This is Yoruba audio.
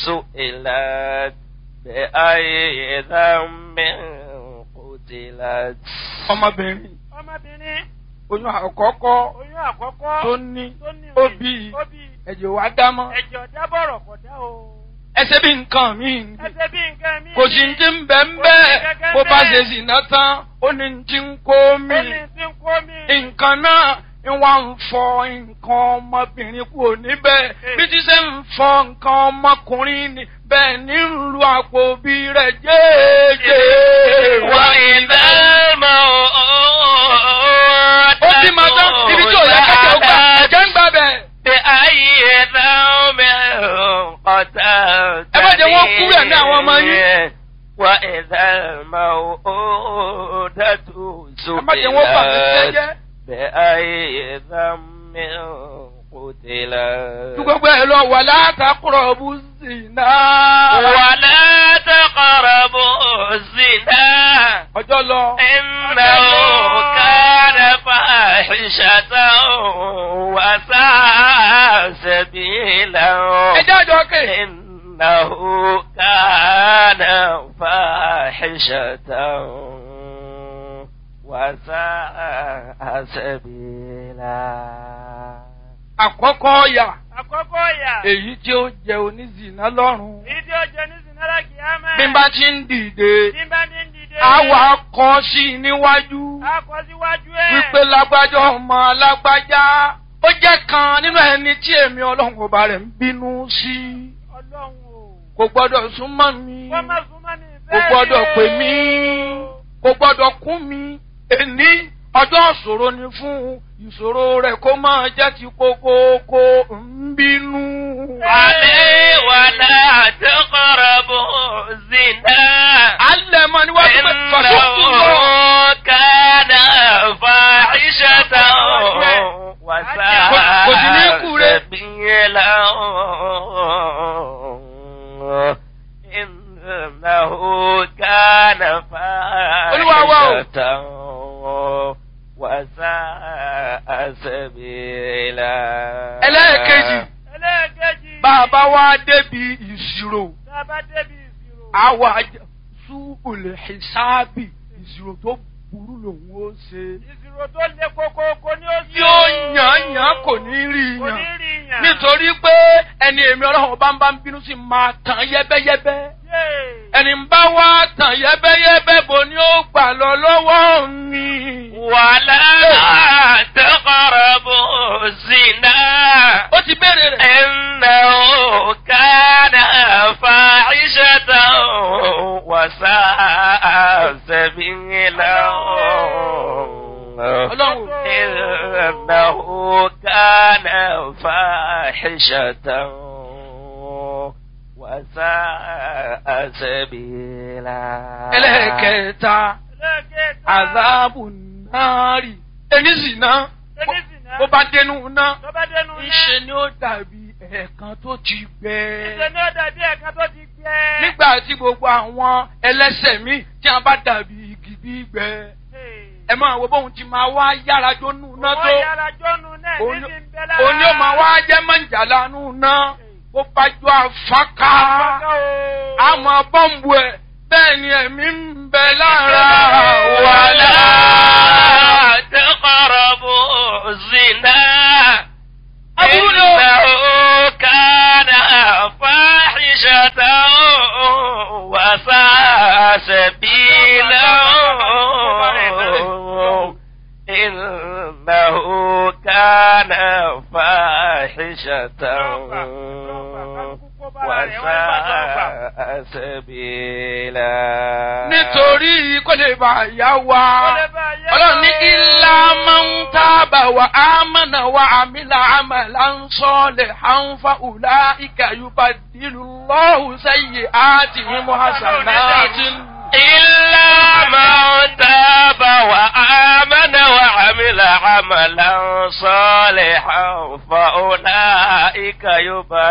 سئلت بأي ذنب قتلت ọmọbìnrin ọmọbìnrin oyún àkọ́kọ́ oyún àkọ́kọ́ tó ní tó ní ó oyún, bí ó bí ẹ̀jẹ̀ wá dámọ́ ẹ̀jẹ̀ ọ̀dá bọ̀rọ̀ kọ̀ dá o. ẹsẹ̀ bí nǹkan mi ẹsẹ̀ bí nǹkan mi. kò sí ti ń bẹ́ ń bẹ́ẹ̀ bó bá ṣe sì ná tán ó ní ti ń kó mi ó ní tí ń kó mi. nǹkan náà ń wá ń fọ nǹkan ọmọbìnrin kúrò níbẹ̀ bí ti ṣe ń fọ nǹkan ọmọkùnrin ni bẹ́ẹ̀ ní ń lu àpò bí rẹ̀ jẹ́ẹ́jẹ́ وإذا الموءودة ó bí ma tán ibi tí ò yẹ kẹ́kẹ́ ó gbà ẹ̀jẹ̀ ń gbà bẹ̀. بأي ذنب قتلت ẹ má jẹ́ wọ́n kú rẹ̀ ní àwọn ọmọ yín. وإذا الموءودة ẹ má jẹ́ wọ́n bà mí سئلت jẹ́jẹ́. بأي ذنب قتلت ju gbogbo ẹ lọ wà látàkùrọ̀ bú sí náà. ولا تقربوا الزنا ọjọ́ lọ. إنه كان فاحشة وساء سبيلا ẹjẹ́ àjọ kè. إنه كان فاحشة وساء سبيلا àkọ́kọ́ ọ̀yà àkọ́kọ́ ìyà. èyí tí ó jẹ onízìnà lọ́rùn. èyí tí ó jẹ ní sinara kìámà. bí n bá ti ń dìde bí n bá ní dìde. àwa kọ sí i níwájú a kọ síwájú ẹ̀. wípé lágbájá ọmọ lágbájá ó jẹ́ kan nínú ẹni tí èmi ọlọ́run ọba rẹ̀ ń bínú sí ọlọ́run o. kò gbọ́dọ̀ súnmọ́ mi wọ́n má súnmọ́ mi kò bẹ́ẹ̀ gbọ́dọ̀ ni o. pè mí kò gbọ́dọ̀ kún mi èní ọjọ́ ìṣòro ni fún ìṣòro rẹ̀ kó máa jẹ́ ti kókókó ń bínú. عليه ولا تقربوا الزنا alẹ́ mọ́ níwájú pé fàṣọ́kù lọ. إنه كان فاحشة Kò sí ní kú وساء rẹ̀. سبيلا إنه كان Olúwa wa o. فاحشة وساء سبيلا ẹlẹ́ẹ̀kejì ẹlẹ́ẹ̀kejì. bàbá wa débi ìṣirò tá a bá débi ìṣirò. àwa sú olè ṣáàbì ìṣirò tó burú lòun ó ṣe. ìṣirò tó le koko kò ní ó sí. tí ó yàn yàn kò ní rí kò ní yàn rí yàn. nítorí pé ẹni èmi ọlọ́run bá ń bá ń bínú sí máa tàn yẹ́bẹ́yẹ́bẹ́ Yéè. ẹni ń bá wá tàn yẹ́bẹ́yẹ́bẹ́ bò ní ó gbà lọ lọ́wọ́ mi. ولا تقربوا الزنا ó ti béèrè rẹ̀. إنه كان فاحشة وساء سبيلا ọlọ́run إنه كان فاحشة وساء سبيلا ẹlẹ́ẹ̀kẹta ẹlẹ́ẹ̀kẹta. àzáàbù náírì ẹni sì ná ẹni sì ná. bó bá dénú ná tó bá dénú náà. ńṣe ni ó dàbí ẹ̀ẹ̀kan tó ti gbẹ. ìṣe ni ó dàbí ẹ̀ka tó ti gbẹ. nígbà tí gbogbo àwọn ẹlẹ́sẹ̀ mi tí a bá dàbí igi gbígbẹ ẹ máa wo bóun ti máa wá yára jónú ná tó wọ́n yára jọ́nu náà òun ní ti ń bẹ lára. òun ni ó máa wá jẹ́ mọ̀jàlá nù ná bó bá jọ àfáká àmọ́ bọ́ǹbù ẹ̀ bẹ́ẹ̀ ni ẹ̀mí ń bẹ lára ولا تقربوا الزنا أبونا. إنه كان فاحشة وساء سبيلا إنه كان فاحشة وساء سبيلا nítorí kó lè bá yá wa. ọlọ́run ní ilá máa ń tábà wà á mọ̀nà wà àmìlà àmàlà ń sọ́ọ̀lẹ̀ à ń fa ùlá ìkàyùbá dìlù lọ́hùn sẹ́yìn àti mímú hasanati. إلا من تاب وآمن وعمل عملا صالحا فأولئك يبدل